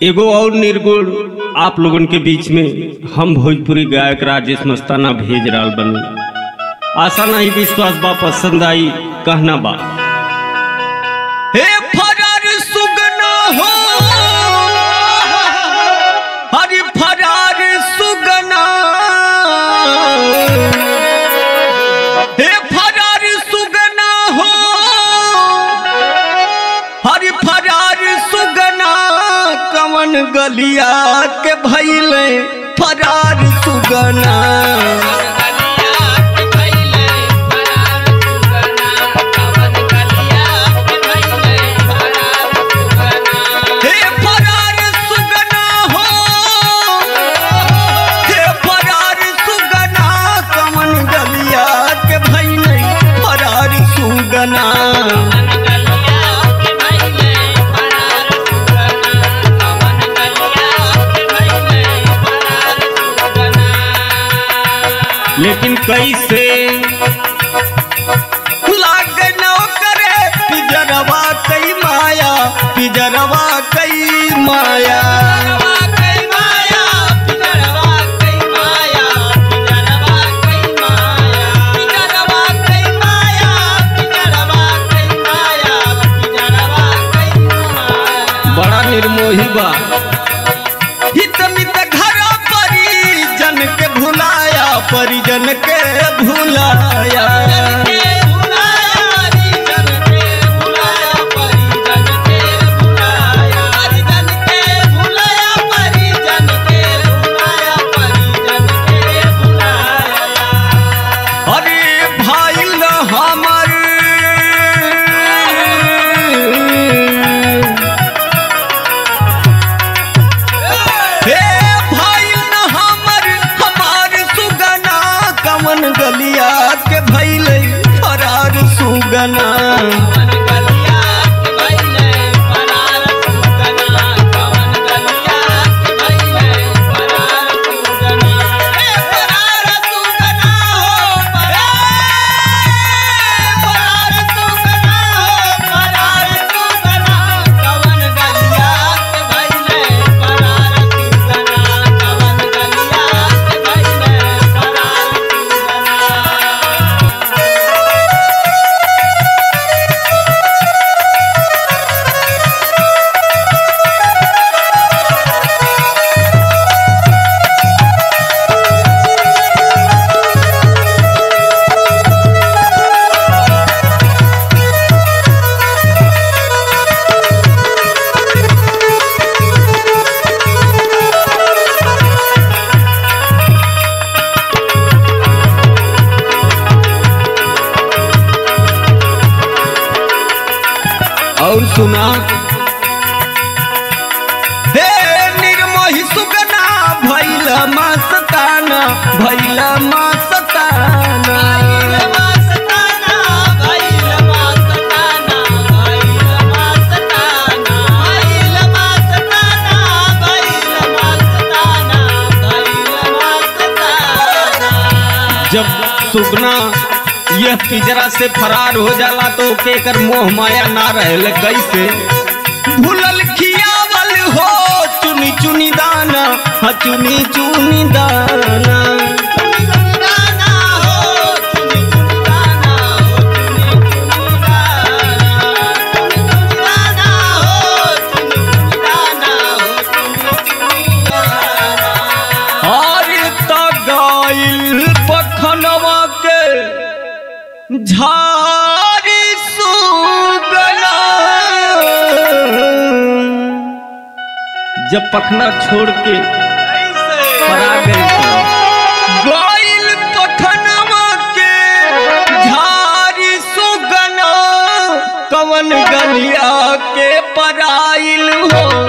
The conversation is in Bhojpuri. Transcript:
एगो और निर्गुण आप लोगन के बीच में हम भोजपुरी गायक राजेश मस्ताना भेज रहा बनी आशा नहीं विश्वास बा पसंद आई कहना बा हे फरार सुगना हो हरि फरार सुगना हे फरार सुगना हो हरि फरार सुगना कवन गलिया के भैले फरार सुगना हे फरार सुगना हो हे फरार सुगना कमन गलिया के भैले फरार सुगना लेकिन कैसे लागे न करे पिजरवा कई माया पिजरवा कई माया बड़ा निर्मोही बा हित मित घर परिजन के भुलाया परिजन के भुलाया अरे भाई न हमर हे भाई न हमर हमार सुगना कमन गलिया के भैले फरार सुगना और सुना हे निर्मोही सुगना भैल मस्ताना भैल मस्ताना जब सुगना यह पिंजरा से फरार हो जाला तो ओके कर मोह माया ना रहे कैसे भूलल खियावल हो चुनी चुनी दाना हाँ चुनी चुनी दाना और त गाइल पखनवा के झारी सुगना जब पखना छोड़ के फरार गए तो गाइल पखनवा के झारी सुगना कवन गलिया के पराइल हो